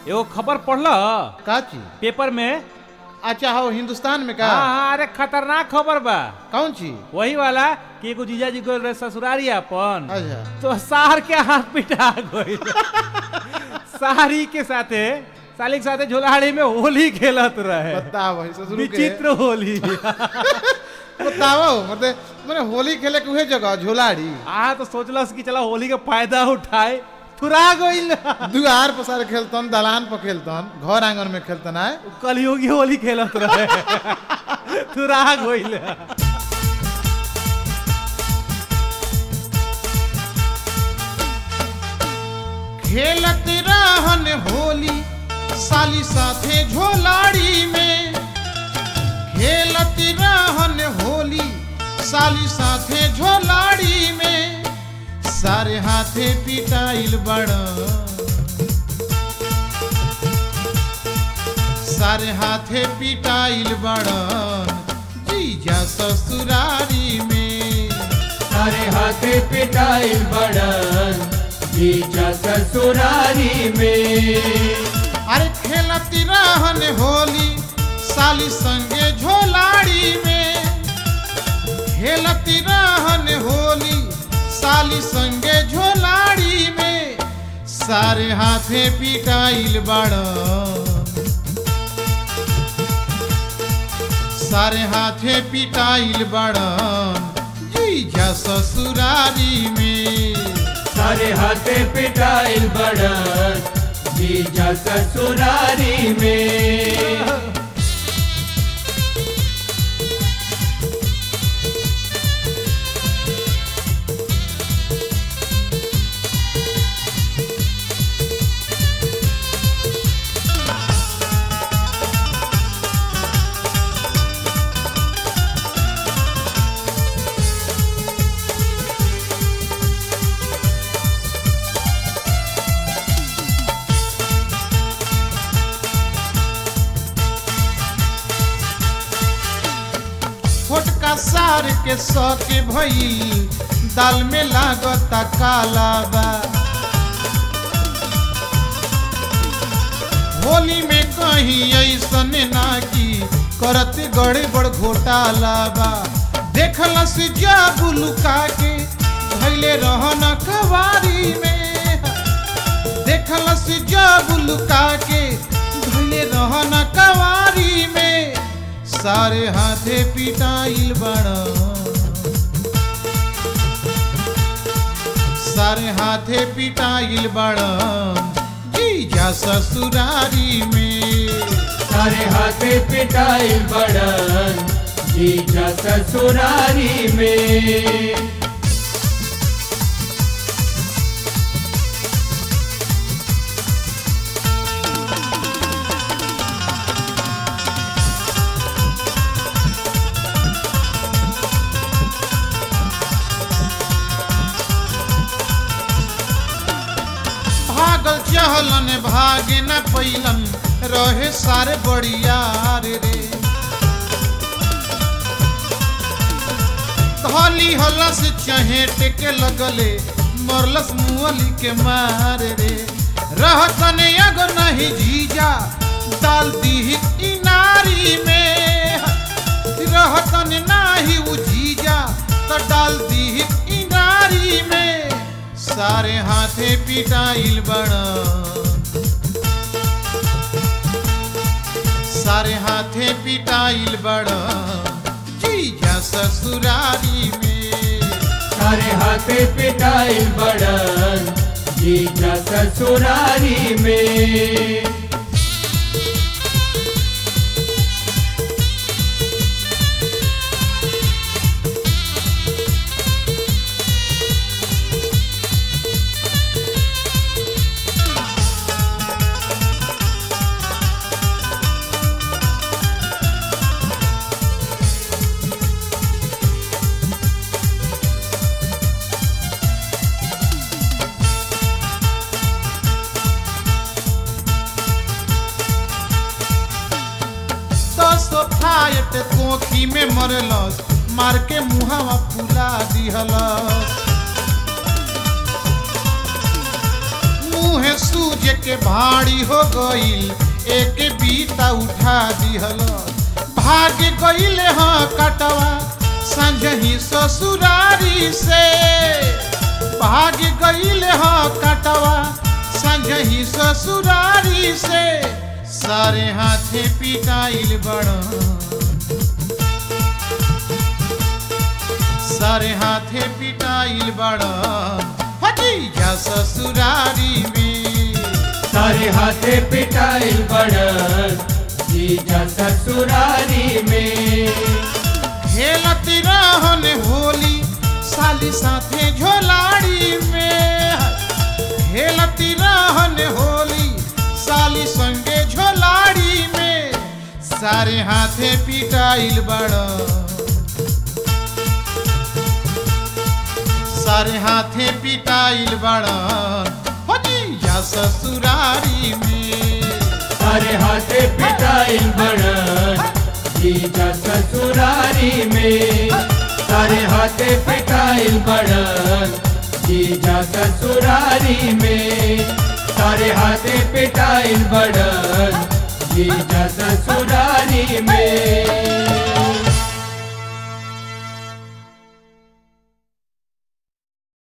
एगो खबर पढ़ल का चीज पेपर में अच्छा हो हिंदुस्तान में का हाँ हाँ अरे खतरनाक खबर बा कौन चीज वही वाला कि एगो जीजा जी गोल रहे ससुरारी अपन अच्छा तो सार के हाथ पिटा गई सारी के साथे साली के साथे झोलाहाड़ी में होली खेलत रहे बताओ भाई ससुर के विचित्र होली बताओ मतलब मैंने होली खेले के उहे जगह झोलाड़ी आ तो सोचलस कि चला होली के फायदा उठाए थुरा गइल दुआर पर सारे खेलतन दलान पर खेलतन घर आंगन में खेलतन आए कलयुगी होली खेलत रहे थुरा गइल खेलत रहन होली साली साथे झोलाड़ी में खेलत रहन होली साली साथे झोलाड़ी में सारे हाथे पिटाइल बड़ सारे हाथे पिटाइल बड़न जीजा ससुरारी में सारे हाथे पिटाइल बड़न जीजा ससुरारी में अरे खेलती रहन होली साली संगे झोलाड़ी में खेलती रहन होली साली संगे झोलाड़ी में सारे हाथे पिटाइल बड़ सारे हाथे पिटाइल बड़न जीजा ससुरारी में सारे हाथे पिटाइल बड़न जीजा ससुरारी में छोटका सार के सौ के भई दाल में लागता काला बा होली में कहीं ऐसन ना की करत गड़बड़ घोटाला बा देखलस जाबू लुका के धैले रहन कवारी में देखलस जाबू लुका के धैले रहन कवारी में सारे हाथे पिटाइल बड़ सारे हाथे पिटाइल बड़ जीजा ससुरारी में सारे हाथे पिटाइल बड़न जीजा ससुरारी में भागल चहलन भागे न पैलन रहे सारे बड़ियार रे धली हलस चहेट के लगले मरलस मुअली के मार रे रहतन अग नहीं जीजा डाल दी इनारी में रहतन नाही उ जीजा तो डाल दी इनारी में सारे हाथे पिटाइल बड़ सारे हाथे पिटाइल बड़ जीजा ससुरारी में सारे हाथे पिटाइल बड़न जीजा ससुरारी में दस फायट कोखी में मरलस मार के मुहावा फुला दिहलस मुँह सूज के भाड़ी हो गईल एक बीता उठा दिहल भाग गईल हाँ कटवा संजही ससुरारी से भाग गईल हाँ कटवा संजही ससुरारी से सारे हाथे पिटाइल बड़ा सारे हाथे पिटाइल बड़ा भतीजा ससुरारी में सारे हाथे पिटाइल बड़न जीजा ससुरारी में खेलत रहन होली साली साथे झोलाड़ी में खेलत रहन होली साली संगे झोलाड़ी में सारे हाथे पिटाइल बड़ा सारे हाथे पिटाइल बड़ा भतीजा ससुरारी में सारे हाथे पिटाइल बड़न जीजा ससुरारी में सारे हाथे पिटाइल बड़न जीजा ससुरारी में सारे हाथे पिटाइल बड़न जीजा ससुरारी में